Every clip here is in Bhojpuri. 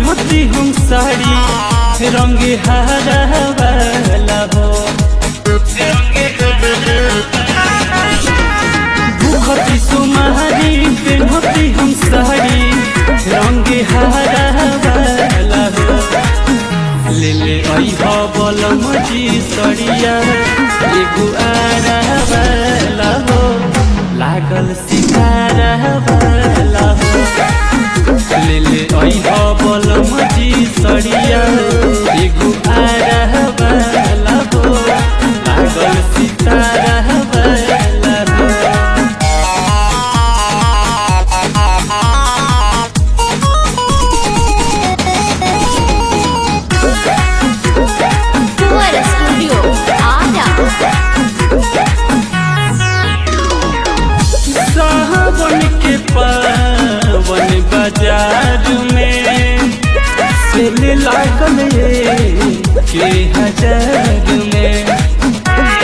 पेन्हती हम साड़ी रंग हरा वाला हो भूखती सुमारी पेन्हती हम साड़ी रंग हरा वाला हो ले ले अइहा बलम जी सड़िया एगो आरा वाला हो लागल सितारा वाला हो ले ले अइहा बलम जी सड़िया एगो आरा वाला हो लागल सितारा वाला हो Fuera Studio Ada सावन के पावन बाजार में सेल लागल ये के हजार में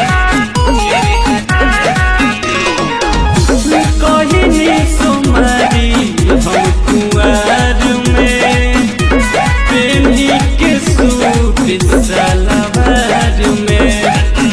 कहनी सुमारी हम कुआर में पेनी के सूट सलवार में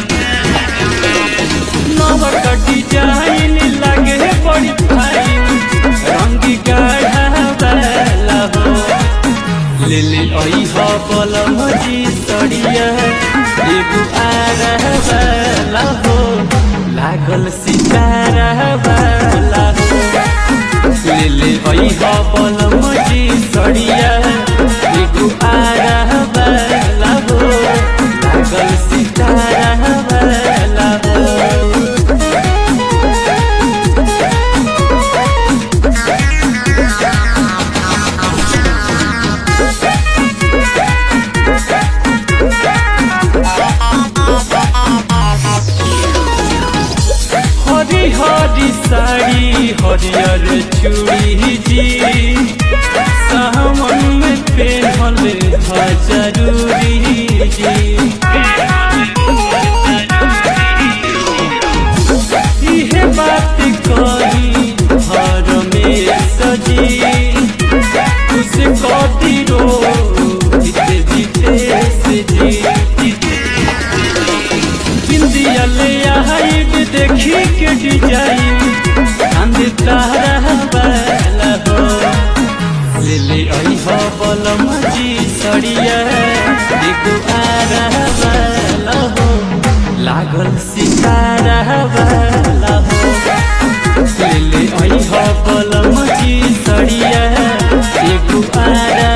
नवर का डिजाइन लगे बड़ी फाइन रंग गाढ़ा वाला हो ले ले आई हो बलम जी सड़िया एगो आरा वाला हो लागल सितारा वाला हो ले ले आई हो बलम जी सड़िया एगो आरा वाला हो लागल सितारा वाला हो हरी हरी साड़ी हरियर चूड़ी जी सावन में पेहल ह जरूरी जी इहे बात कही हर में सजी खुश कदी रो जीते जीते से जी बिंदिया ले हाइट देखी के डिजाइन चांद तारा वाला हो ले ले आई हो बलम जी सड़िया देखो आरा वाला हो लागल सितारा वाला हो ले ले आई हो बलम जी सड़िया देखो आरा